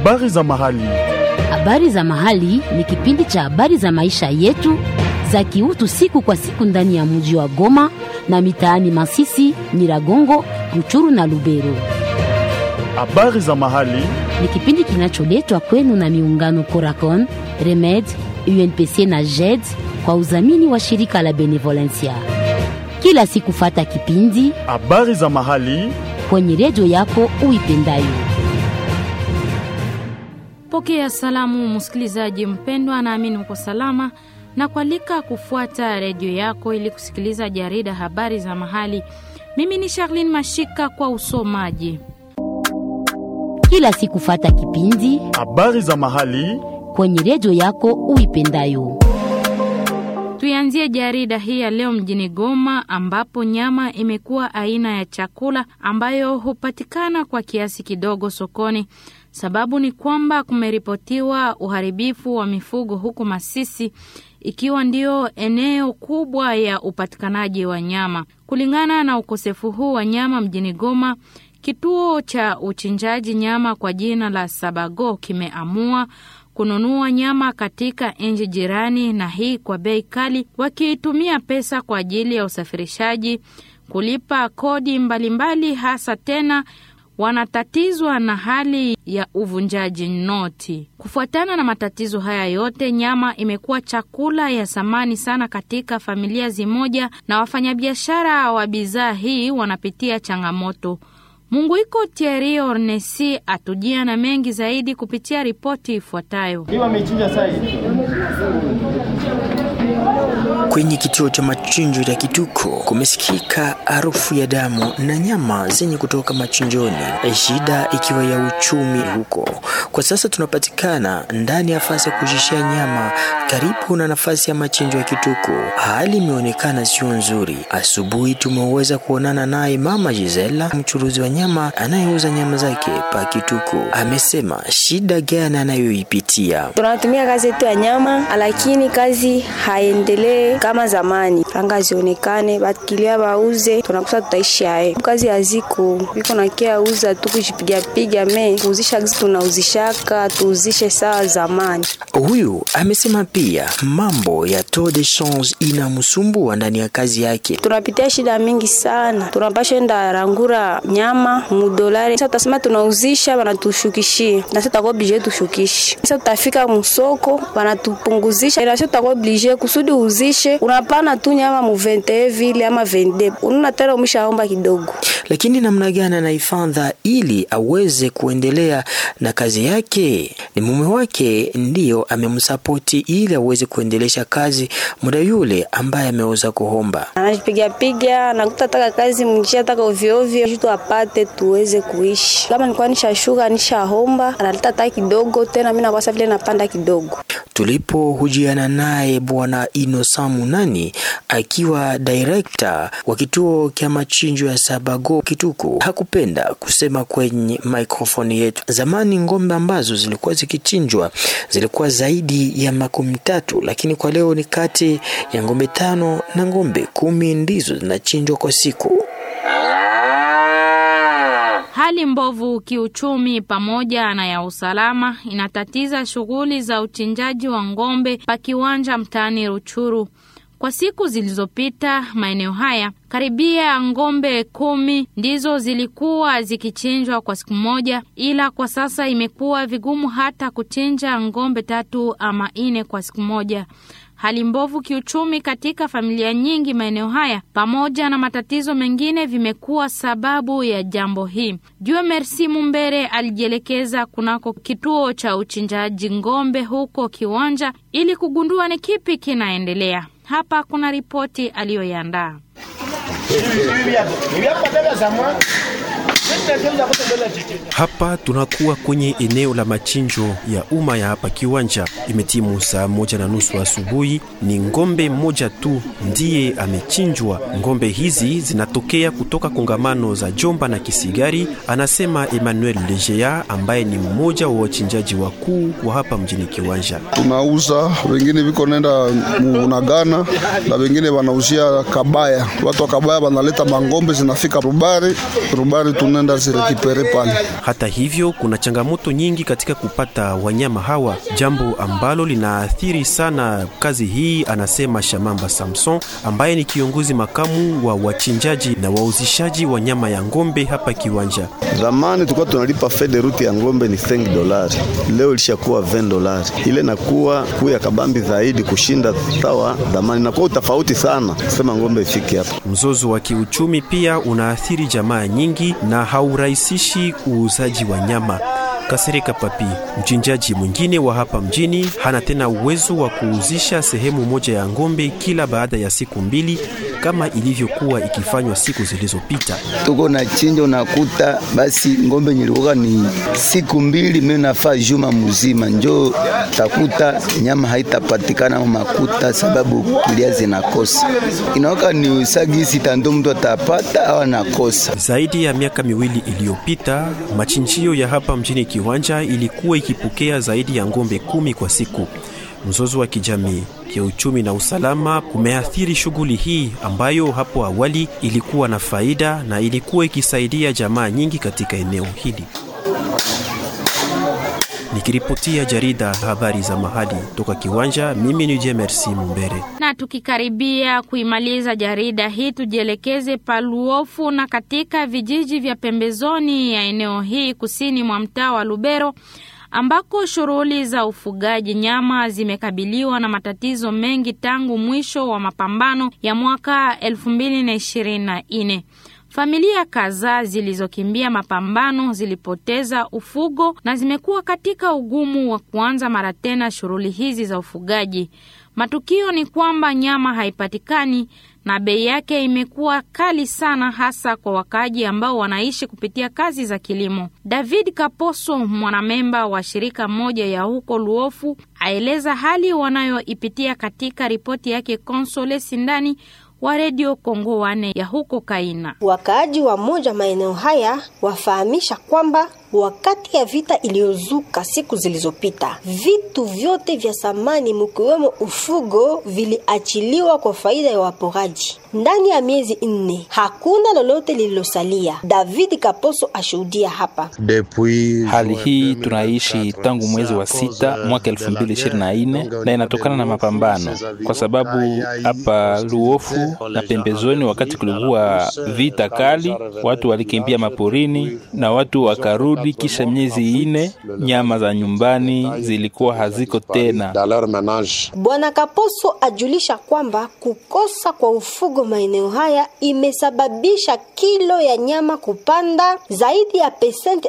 Habari za mahali. Habari za mahali ni kipindi cha habari za maisha yetu za kiutu siku kwa siku ndani ya mji wa Goma na mitaani Masisi, Nyiragongo, Ruchuru na Lubero. Habari za mahali. Ni kipindi kinacholetwa kwenu na miungano Coracon, Remed, UNPC na JED kwa udhamini wa shirika la Benevolencia. Kila siku fata kipindi Habari za mahali. kwenye redio yako uipendayo. Pokea salamu msikilizaji mpendwa, naamini uko salama na kualika kufuata redio yako ili kusikiliza jarida habari za mahali. Mimi ni Charlene Mashika kwa usomaji. Kila siku fata kipindi Habari za mahali. kwenye redio yako uipendayo. Tuianzie jarida hii ya leo mjini Goma, ambapo nyama imekuwa aina ya chakula ambayo hupatikana kwa kiasi kidogo sokoni. Sababu ni kwamba kumeripotiwa uharibifu wa mifugo huku Masisi, ikiwa ndio eneo kubwa ya upatikanaji wa nyama. Kulingana na ukosefu huu wa nyama mjini Goma, kituo cha uchinjaji nyama kwa jina la Sabago kimeamua kununua nyama katika nchi jirani, na hii kwa bei kali, wakiitumia pesa kwa ajili ya usafirishaji, kulipa kodi mbalimbali mbali, hasa tena wanatatizwa na hali ya uvunjaji noti. Kufuatana na matatizo haya yote, nyama imekuwa chakula ya thamani sana katika familia zimoja, na wafanyabiashara wa bidhaa hii wanapitia changamoto. Munguiko Thierry Ornesi atujia na mengi zaidi kupitia ripoti ifuatayo. Kwenye kituo cha machinjo ya Kituko kumesikika harufu ya damu na nyama zenye kutoka machinjoni, shida ikiwa ya uchumi huko. Kwa sasa tunapatikana ndani ya nafasi ya kujishia nyama karibu na nafasi ya machinjo ya Kituko. Hali imeonekana sio nzuri. Asubuhi tumeweza kuonana naye mama Gisela, mchuruzi wa nyama anayeuza nyama zake pa Kituko. Amesema shida gani anayoipitia. Tunatumia kazi yetu ya nyama, lakini kazi haendelee kama zamani. Franga zionekane, bakilia bauze, tunakusa tutaishi haye. Kazi haziko biko na kia uza tu kujipiga piga me kuuzisha gizi tunauzishaka tuuzishe sawa zamani. Huyu amesema pia mambo ya taux de change inamsumbua ndani ya kazi yake. Tunapitia shida mingi sana, tunapasha enda rangura nyama mudolari. Sasa tutasema tunauzisha, wanatushukishia na sasa tutakuwa oblige tushukishe. Sasa tutafika msoko, wanatupunguzisha, na sasa tutakuwa oblige kusudi uzishe, unapana tu nyama mu 21 vile ama 22 ununa tena umeshaomba kidogo. Lakini namna gani anaifadha ili aweze kuendelea na kazi yake? Ni mume wake ndiyo amemsapoti ili aweze kuendelesha kazi muda yule ambaye ameweza kuomba. Anajipiga piga, anakuta taka kazi mjia taka ovyo ovyo, kitu apate tuweze kuishi. Kama nilikuwa nishashuka nishahomba, analeta taka kidogo tena, mimi nakwasa vile napanda kidogo. Tulipohujiana naye Bwana Inosa Munani akiwa director wa kituo cha machinjo ya Sabago Kituku, hakupenda kusema kwenye microphone yetu. Zamani ng'ombe ambazo zilikuwa zikichinjwa zilikuwa zaidi ya makumi tatu, lakini kwa leo ni kati ya ng'ombe tano na ng'ombe kumi ndizo zinachinjwa kwa siku. Hali mbovu kiuchumi pamoja na ya usalama inatatiza shughuli za uchinjaji wa ng'ombe pa kiwanja mtaani Ruchuru. Kwa siku zilizopita maeneo haya karibia ng'ombe kumi ndizo zilikuwa zikichinjwa kwa siku moja, ila kwa sasa imekuwa vigumu hata kuchinja ng'ombe tatu ama nne kwa siku moja. Hali mbovu kiuchumi katika familia nyingi maeneo haya pamoja na matatizo mengine vimekuwa sababu ya jambo hii. Jue Merci Mumbere alijielekeza kunako kituo cha uchinjaji ng'ombe huko Kiwanja ili kugundua ni kipi kinaendelea. Hapa kuna ripoti aliyoiandaa. Hapa tunakuwa kwenye eneo la machinjo ya umma ya hapa Kiwanja. Imetimu saa moja na nusu asubuhi. Ni ngombe mmoja tu ndiye amechinjwa. Ngombe hizi zinatokea kutoka kongamano za Jomba na Kisigari, anasema Emmanuel Legea ambaye ni mmoja wa wachinjaji wakuu wa hapa mjini Kiwanja. tunauza wengine viko nenda munagana na wengine wanauzia Kabaya. Watu wa Kabaya wanaleta mangombe zinafika Rubari, Rubari tuna tunaenda zirekipere pale. Hata hivyo, kuna changamoto nyingi katika kupata wanyama hawa, jambo ambalo linaathiri sana kazi hii, anasema Shamamba Samson ambaye ni kiongozi makamu wa wachinjaji na wauzishaji wa nyama ya ng'ombe hapa Kiwanja. Zamani tulikuwa tunalipa fede ruti ya ng'ombe ni 5 dolari, leo ilishakuwa 20 dolari. Ile nakuwa kuu ya kabambi zaidi kushinda sawa zamani, nakuwa utofauti sana kusema ng'ombe ifike hapa. Mzozo wa kiuchumi pia unaathiri jamaa nyingi na haurahisishi uuzaji wa nyama. Kasereka Papi, mchinjaji mwingine wa hapa mjini, hana tena uwezo wa kuuzisha sehemu moja ya ng'ombe kila baada ya siku mbili kama ilivyokuwa ikifanywa siku zilizopita. tuko na chinja, unakuta basi ng'ombe nyilikuwa ni siku mbili, mimi nafaa juma mzima, njo takuta nyama haitapatikana au makuta, sababu kulia zinakosa. Inaoka ni usagisi tando mtu atapata au anakosa. Zaidi ya miaka miwili iliyopita, machinjio ya hapa mjini Kiwanja ilikuwa ikipokea zaidi ya ng'ombe kumi kwa siku. Mzozo wa kijamii, kiuchumi na usalama kumeathiri shughuli hii ambayo hapo awali ilikuwa na faida na ilikuwa ikisaidia jamaa nyingi katika eneo hili. Nikiripotia jarida habari za mahali toka Kiwanja, mimi ni Jemersi Mumbere. Na tukikaribia kuimaliza jarida hii, tujielekeze Paluofu na katika vijiji vya pembezoni ya eneo hii kusini mwa mtaa wa Lubero ambako shughuli za ufugaji nyama zimekabiliwa na matatizo mengi tangu mwisho wa mapambano ya mwaka 2024. Familia kadhaa zilizokimbia mapambano zilipoteza ufugo na zimekuwa katika ugumu wa kuanza mara tena shughuli hizi za ufugaji. Matukio ni kwamba nyama haipatikani na bei yake imekuwa kali sana, hasa kwa wakaaji ambao wanaishi kupitia kazi za kilimo. David Kaposo, mwanamemba wa shirika moja ya huko Luofu, aeleza hali wanayoipitia katika ripoti yake Konsole Sindani wa redio Kongo wane ya huko Kaina. Wakaaji wa moja maeneo haya wafahamisha kwamba wakati ya vita iliyozuka siku zilizopita, vitu vyote vya samani mkiwemo ufugo viliachiliwa kwa faida ya waporaji. Ndani ya miezi nne hakuna lolote lililosalia. David Kaposo ashuhudia hapa. Hali hii tunaishi tangu mwezi wa sita mwaka elfu mbili ishirini na nne na inatokana na mapambano, kwa sababu hapa Luofu na pembezoni, wakati kulikuwa vita kali, watu walikimbia maporini na watu wakarudi. Kisha miezi ine, nyama za nyumbani zilikuwa haziko tena. Bwana Kaposo ajulisha kwamba kukosa kwa ufugo maeneo haya imesababisha kilo ya nyama kupanda zaidi ya pesenti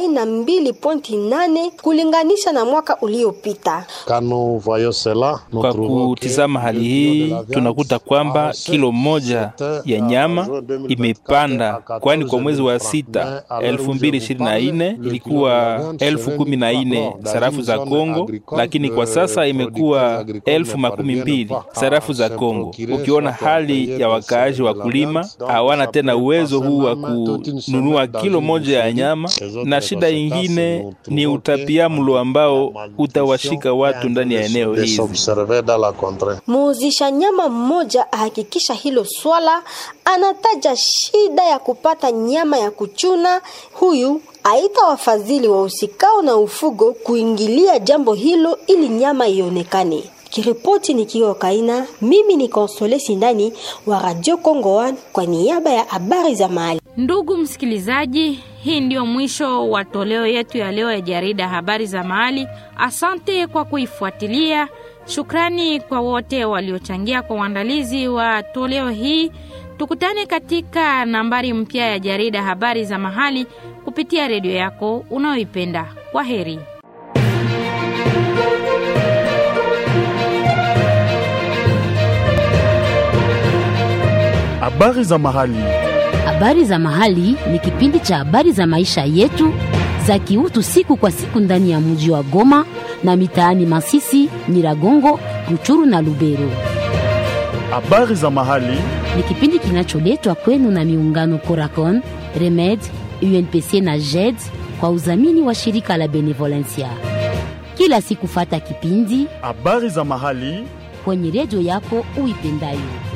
42.8 kulinganisha na mwaka uliopita. Kwa kutizama hali hii, tunakuta kwamba kilo moja ya nyama imepanda, kwani kwa mwezi wa sita elfu mbili ishirini na nne ilikuwa elfu kumi na nne sarafu za Kongo, lakini kwa sasa imekuwa elfu makumi mbili sarafu za Kongo. Ukiona hali ya wakaaji wakulima hawana tena uwezo huu wa kununua kilo moja ya nyama, na shida ingine ni utapiamlo ambao utawashika watu ndani ya eneo hizi. Muuzisha nyama mmoja ahakikisha hilo swala, anataja shida ya kupata nyama ya kuchuna. Huyu aita wafadhili wa usikao na ufugo kuingilia jambo hilo ili nyama ionekane. Kiripoti nikiwa Kaina, mimi ni Konsole Sindani wa Radio Kongo One kwa niaba ya habari za mahali. Ndugu msikilizaji, hii ndio mwisho wa toleo yetu ya leo ya jarida habari za mahali. Asante kwa kuifuatilia. Shukrani kwa wote waliochangia kwa uandalizi wa toleo hii. Tukutane katika nambari mpya ya jarida habari za mahali kupitia redio yako unayoipenda. Kwa heri. Habari za mahali. Habari za mahali ni kipindi cha habari za maisha yetu za kiutu siku kwa siku ndani ya mji wa Goma na mitaani Masisi, Nyiragongo, Ruchuru na Lubero. Habari za mahali. Ni kipindi kinacholetwa kwenu na miungano Coracon, Remed, UNPC na JED kwa udhamini wa shirika la Benevolencia. Kila siku fata kipindi Habari za mahali. kwenye redio yako uipendayo.